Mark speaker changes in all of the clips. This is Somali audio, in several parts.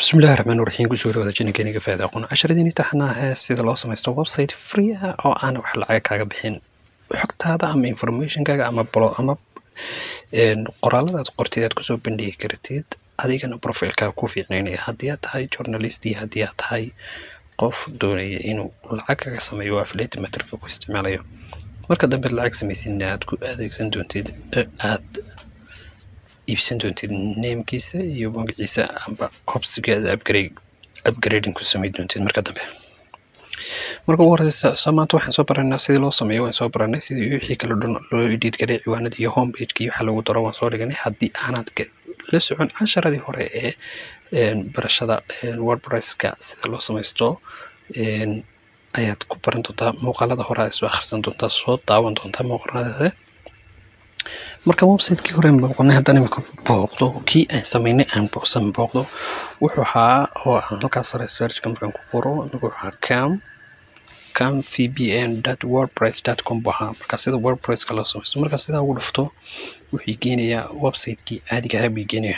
Speaker 1: bismillahi raxmaan raxiim kusoo dhawaada jininkeniga faada aqoon casharadiini taxnaahe sida loo samaysto website free ah oo aan wax lacag kaaga bixin xogtaada ama informationkaaga ama blo ama qoraaladaad qortid aad kusoo bandhigi kartid adigana profilkaaga ku fiicnaynaya haddii aad tahay journalist iyo haddii aad tahay qof doonaya inuu lacag kaga sameeyo oo affiliate matrika ku isticmaalayo marka dambe lacag samaysidna aad ku adeegsan doontid aad iibsan doontid namekiisa iyo magaciisa amba hobsigeeda upgrade upgrading ku samayn doontid marka dambe marka ugu horeysa soo maanta waxaan soo baranaa sidii loo sameeyo waan soo baranay sidii wixii kala dhan loo edit garay ciwaanada iyo homepageka iyo waxa lagu daro waan soo dhiganay haddii aanad la socon casharadii hore ee barashada wordpresska sida loo samaysto ayaad ku baran doontaa muuqaalada hore aad soo akhrisan doontaa soo daawan doontaa muuqaalada marka website-kii hore booqnay haddana imika booqdo kii aan samaynay aan booqsan booqdo wuxuu ahaa oo aan halkaas sare searchka markaan ku qoro imika wuxuu ahaa cam cam vbn wordpress com buu ahaa marka sida wordpresska loo samaysto marka sidaa ugu dhufto wuxuu geenayaa website-kii caadiga ahaa buu geenaya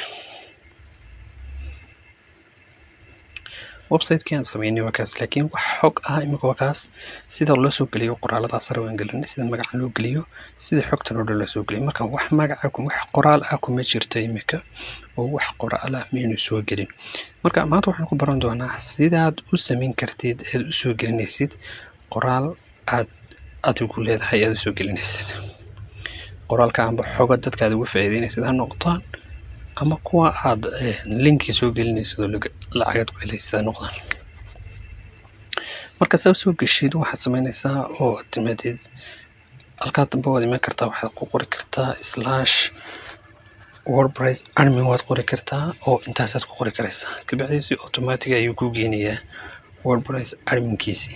Speaker 1: website-kii aan samaynay waa kaas laakiin wax xog ah imika waa kaas sida loo soo geliyo qoraaladaas sare waan gelinay sida magaca loo geliyo sida xogtan oo dhan loo soo geliyo marka wax magaca wax qoraal ah kuma jirto imika oo wax qoraal ah maynu soo gelin marka maanta waxaan ku baran doonaa sidaad u samayn kartid aad u soo gelinaysid qoraal aad adigu leedahay aad u soo gelinaysid qoraalka amba xoga dadka aad uga faa'iideynaysid ha noqdaan ama kuwa aad linki soo gelinaysid oo lacagaad ku helaysid ha noqdaan marka saa soo geshid waxaad samaynaysaa oo aad timaadid halkaa dambe waad iman kartaa waxaad ku qori kartaa slash wordpress admin waad qori kartaa oo intaasaad ku qori karaysaa kabacdiisi automatic ayuu ku geenayaa wordpress adminkiisii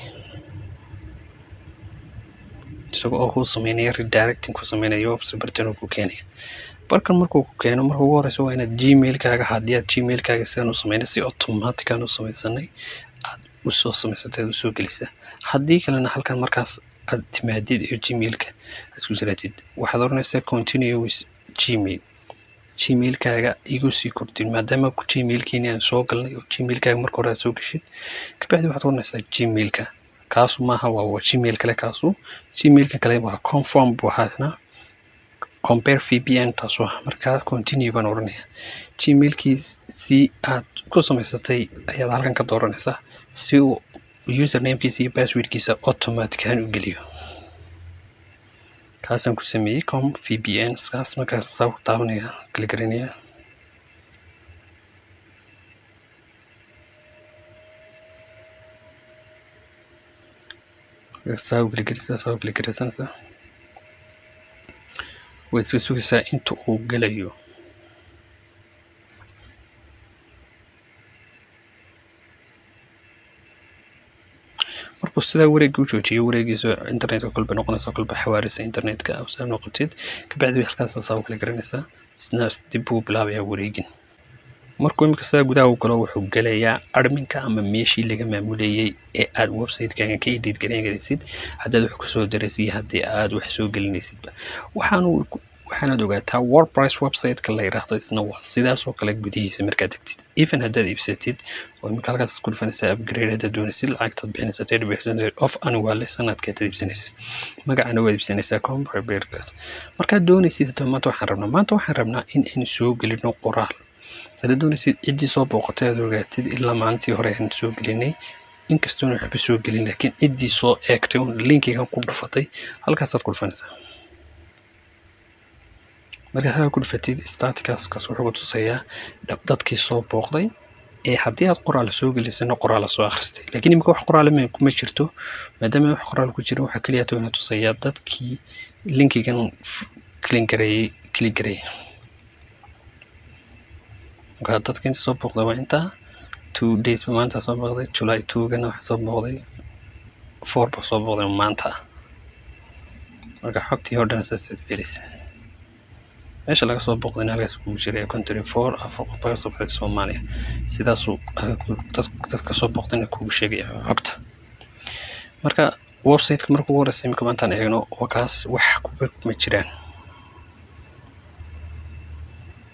Speaker 1: isaga oo kuu sameynaya redirecting ku sameynaya website bartan oo ku keenaya barkan markuu ku keeno marka ugu horeysa waa inaad gmailkaaga haddii aad gmailkaaga sidaan u sameynay si automatic aan u samaysanay aad usoo samaysatay aad usoo gelisa haddii kalena halkan markaas aad timaadid iyo gmailka aad isku jiraatid waxaad oranaysaa continue with gmail gmailkaaga igu sii kordhin maadaama gmailkiini aan soo galnay oo gmailkaaga marka hore aad soo geshid kabacdi waxaad oranaysaa gmailka kaasu maaha waa gmail kale kaasu gmailka kale waa conform buu ahaasna compare vpn taasu ah markaa continue baan oranaya gmailkii si aad ku samaysatay ayaad halkan ka dooranaysaa si uu usernamekiisa iyo passwordkiisa automatic ahaan u geliyo kaasaan ku sameeyey com vpn kaas markaas saa ku taabanaya kala garanaya saa u kala saa u kala garaysanaysaa way iska sugaysaa inta uu gelayo markuu sidaa wareegga u joojiyo wareegiisa internetka kolba noqonaysa kolba xawaarisa internetka saa noqotid kabacdi halkaas saa u kala garanaysaa isna dib buu bilaabayaa wareegin markuu imika sidaa gudaha u galo wuxuu gelayaa adminka ama meeshii laga maamulayay ee aad website-kaaga ka edit gareynaysid haddaad wax kusoo daraysid iyo haddii aad wax soo gelinaysidba waxaanu waxaanaad ogaataa wordpress website-ka la yidhaahdo isna waa sidaas oo kale gudihiisa markaad tagtid even haddaad iibsatid oo imika halkaas ku dhufanaysaa upgrade haddaad doonaysid lacagtaad bixinaysaa thirty percent off annually sanadka haddaad iibsanaysid magacana waad iibsanaysaa comparberkas markaad doonaysid hadaba maanta waxaan rabnaa maanta waxaan rabnaa in aynu soo gelino qoraal haddaad doonaysid ciddii soo booqatay aad ogaatid ilaa maalintii hore aan soo gelinay inkastoona waxba soo gelin laakiin ciddii soo eegtay un linkigan ku dhufatay halkaasaad ku dhufanaysaa markaad halkaa ku dhufatid statikaskaas wuxuu ku tusayaa dadkii soo booqday ee haddii aad qoraal soo gelisana qoraala soo akhristay laakiin imika wax qoraala ma jirto maadaama wax qoraal ku jira waxaa keliya toona tusayaa dadkii linkigan klin gareeyey kli gareeyey markaa dadka inta soo booqday waa intaa two days ba maanta soo booqday july two-gana waxa soo booqday four ba soo booqday maanta marka xogtii oo dhan saasaad u helaysa meesha laga soo booqdayna halkaas kugu jiray country four afar qof laga soo baxday soomaaliya sidaasuu dadka soo booqdayna kugu sheegaya xogta marka website-ka marka ugu horeysa imika maantaan eegno waa kaas wax kuba kuma jiraan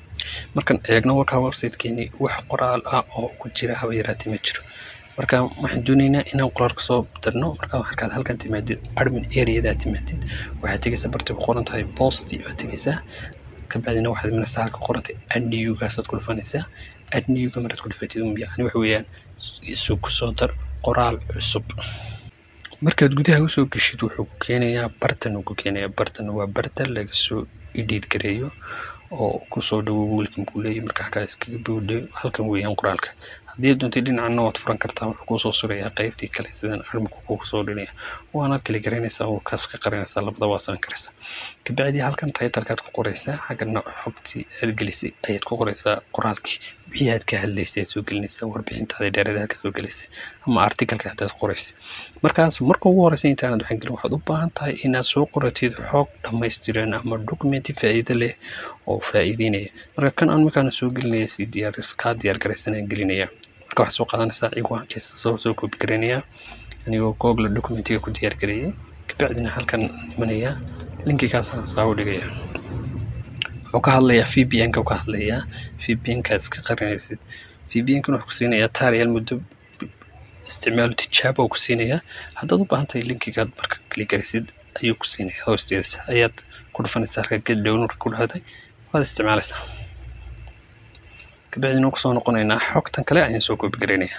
Speaker 1: markaan eegno walkaa websitekeeni wax qoraal ah oo ku jira haba yaraatee ma jiro marka waxaan dooneynaa inaan qoraalka soo darno marka markaad halkan timaadid admin areadaa timaadid waxaad tegeysaa barti ku qoran tahay posti waad tegeysaa kabacdina waxaad imanaysaa halka qorantay adnewgaasaad ku dhufanaysaa adnewga maraad ku dhufatid yani waxa weeyaan isu kusoo dar qoraal cusub markaad gudaha usoo geshid wuxuu ku keenayaa bartan uu ku keenayaa bartan waa bartan laga soo edit gareeyo oo kusoo dhawo wiilkan buu leeyahy marka halkaa iskaga bowdhe halkan weeyaan qoraalka haddii doontay dhinacana waad furan kartaa wuxuu kuusoo surayaa qaybtii kale sidan armku kugu soo dhinaya waanaad kala garanaysaa oo kaas ka qarinaysaa labada waa samayn karaysaa kabacdi halkan taytalkaad ku qoraysaa xaggana xogtii aad gelisay ayaad ku qoraysaa qoraalkii wixii aad ka hadlaysay aad soo gelinaysaa warbixintaada dheerada halka soo gelisay ama artikalka hadaad qoraysay markaas marka ugu horeysa intaanad waxaan gelin waxaad u baahan tahay inaad soo qoratid xog dhammaystiran ama documenti faa'iido leh oo faa'iideynaya marka kan aan markaana soo gelinaya si diyaar kaa diyaar garaysanaan gelinaya marka waxaad soo qaadanaysaa ciwaankiisa soo soo koobi garanaya anigoo google documentiga ku diyaar gareeyay kabacdina halkan imanaya linkigaasaan saa u dhigaya wuxuu ka hadlayaa vpn ka ka hadlayaa vpn-ka iska qarinaysid vpn-kan wuxuu ku siinayaa taariyaal muddo isticmaalo tijaabo ku siinayaa haddaad u baahan tahay linkigaad marka kali garaysid ayuu ku siinaya hoosteeda ayaad ku dhufanaysaa halka ged downloadka ku dhahday waad isticmaalaysaa kabacdina kusoo noqonaynaa xogtan kale ayaan soo koobi garaynaya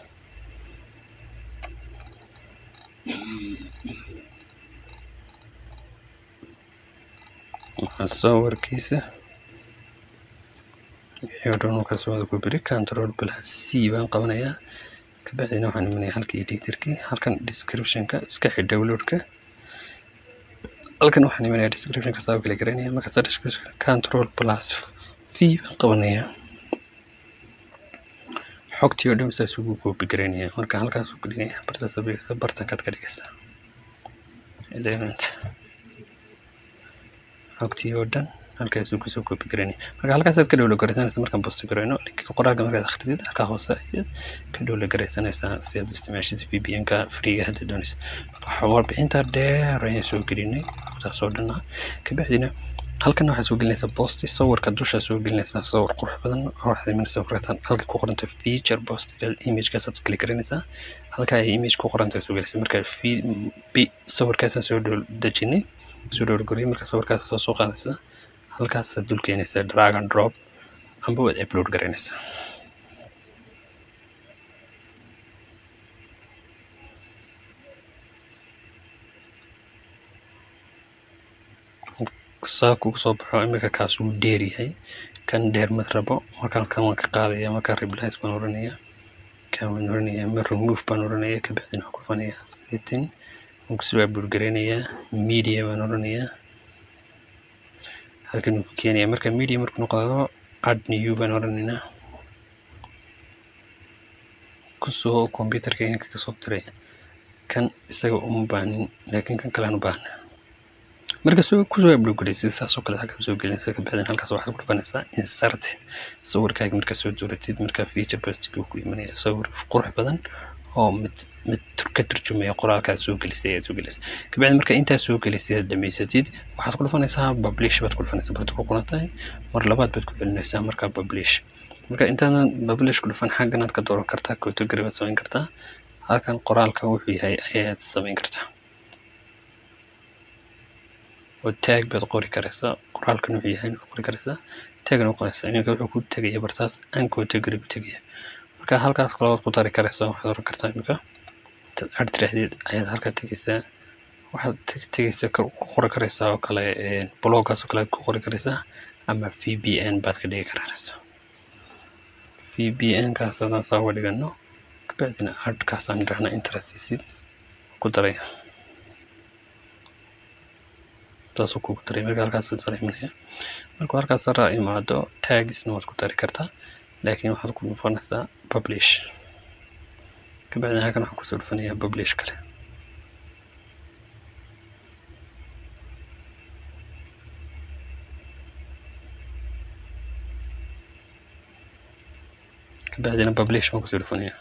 Speaker 1: sawirkiisa wixii oo dhan markaas wada ku biri control plus c baan qabanayaa kabacdina waxaan imanaya halka editorkii halkan descriptionka iska xidh downloadka halkan waxaan imanaya descriptionka saa kala garanaya markaas description control plus v baan qabanayaa xogtii oo dhan saas ugu koobi garanaya marka halkaas ku dhigaya bartaas abigaysa bartankaad ka dhigaysaa element xogtii oo dhan halkaasuu kusoo koobi garanaya marka halkaasaad ka dhowla garaysanaysa markaan bosti garayno linkiga qoraalka markaad akhridid halkaa hoose ayaad ka dhowla garaysanaysaa si aad u isticmaashid vpn-ka freega hadda doonaysa marka warbixinta dheer ayaan soo gelinay xogtaas oo dhan ah kabacdina halkan waxaad soo gelinaysaa posti sawirka dusha soo gelinaysaa sawir qurux badan waxaad imanaysaa waratan halka ku qoranta feature postiga imagekaasaad kali garanaysaa halka ay image ku qoranta soo gelaysaa marka sawirkaasaan soo dejinay soo dhowrgoriyay marka sawirkaas soo soo qaadaysaa halkaasaad dul keenaysaa drag and drop amba waad upload garanaysaa saa kugu soo baxo imika kaas wuu dheer yahay kan dheer mad rabo markaan kan waan ka qaadaya markaan replies baan oranaya kan waan oranaya ma remove baan oranaya kabacdina waxaan ku dhufanaya setting waan kusoo upload garaynayaa media baan oranayaa halkan uu ku keenaya marka media markuu noqdo add new baan oranaynaa kusoo computerka inka kasoo diray kan isaga uma baahnin laakiin kan kalean u baahna marka soo kusoo upload garaysid saasoo kale halkaa soo gelinaysa kabacdina halkaas waxaad ku dhufanaysaa insert sawirkaaga markaa soo dooratid markaa feature postiga ku imanaya sawir qurux badan oo mid mid ka turjumaya qoraalkaad soo gelisay ayaad soo gelisay kabacdi marka intaa soo gelisay aad dhamaysatid waxaad ku dhufanaysaa publish baad ku dhufanaysaa barta ku qoran tahay mar labaad baad ku celinaysaa markaa publish marka intaadan publish ku dhufan xagganaad ka dooran kartaa category baad samayn kartaa halkan qoraalka wuxuu yahay ayaad samayn kartaa oo tag baad qori karaysaa qoraalkan wuxuu yahay qori karaysaa tagna u qoraysaa iminka wuxuu ku tegaya bartaas aan category bu tegaya marka halkaas kalabaad ku dari karaysaa waxaad oran kartaa iminka intaad ar tiraahdeed ayaad halkaa tegaysaa waxaad tegaysaa ku qori karaysaa oo kale bloggaas oo kale ku qori karaysaa ama vpn baad ka dhigi karaysaa vpn kaas haddaan saa uga dhigano kabacdina adkaasaan idhahna interestisid ku daray saasuu kugu daray marka halkaas sara imanaya markuu halkaas sara imaado tagisna waad ku dari kartaa laakiin waxaad ku dhufanaysaa publish kabacdina halkan waxaan kusoo dhufanayaa publish kale kabacdina publish baan kusoo dhufanayaa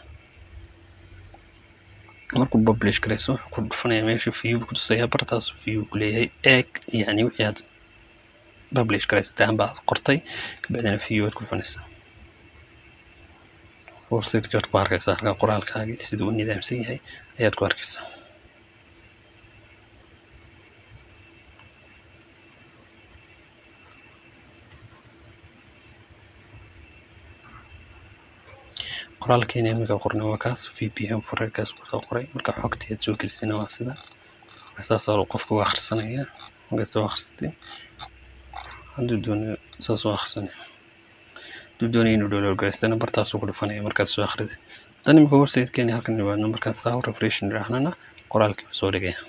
Speaker 1: markuu publish garayso wuxuu ku dhufanaya meesha view ku tusaya bartaas view ku leeyahay eeg yani wixii aad publish garaysatay amba aad qortay kabacdina view aad ku dhufanaysaa websiteka aad ku arkaysaa halkaa qoraalkaagii siduu u nidaamsan yahay ayaad ku arkaysaa qoraalkeena iminka qornay waa kaas vpn farerkaas kusoo qoray marka xogtii aad soo gelisayna waa sida saasaa qofka u akhrisanaya markaas u akhrisatay hadduu doonayo saas u akhrisanaya hadduu doonayo inuu download garaystana bartaasuu ku dhufanaya markaad soo akhriday dan imika websitekeeni halkan nimaadno markaas saa refreshin idhaahnana qoraalkii buu soo dhigaya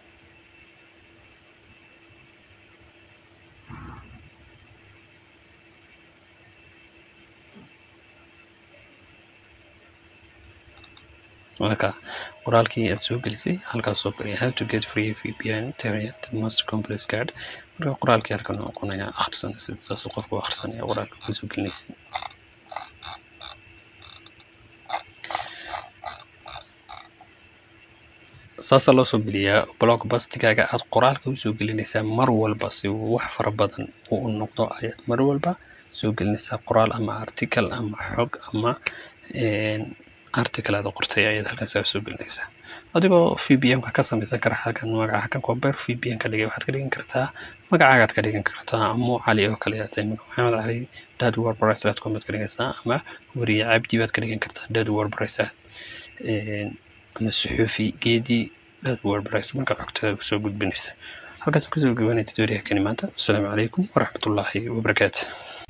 Speaker 1: marka qoraalkii aad soo gelisay halkaas soo galaya how to get free vpn internet most complex guard marka qoraalkii halkan noqonaya akhrisanaysid saasuu qofku akhrisanaya qoraalka ka soo gelinaysid saasaa loo soo geliyaa blog bastigaaga aad qoraalka usoo gelinaysaa mar walba si uu wax fara badan uu u noqdo ayaad mar walba soo gelinaysaa qoraal ama article ama xog ama article aad qortay ayaad halkaas soo gelinaysaa adigoo vpn-ka ka samaysan kara halkan magaca kan comber vpn ka dhigay waxaad ka dhigan kartaa magacaagaad ka dhigan kartaa amu cali oo kale aad maxamed cali dad wordpress aad comment ka dhigaysaa ama weriye cabdi baad ka dhigan kartaa dad wordpress aad ama suxuufi geedi dad wordpress marka xogtada kusoo gudbinaysa halkaas kusoo gabanay tutorialkani maanta asalaamu calaykum waraxmatullaahi wabarakaatu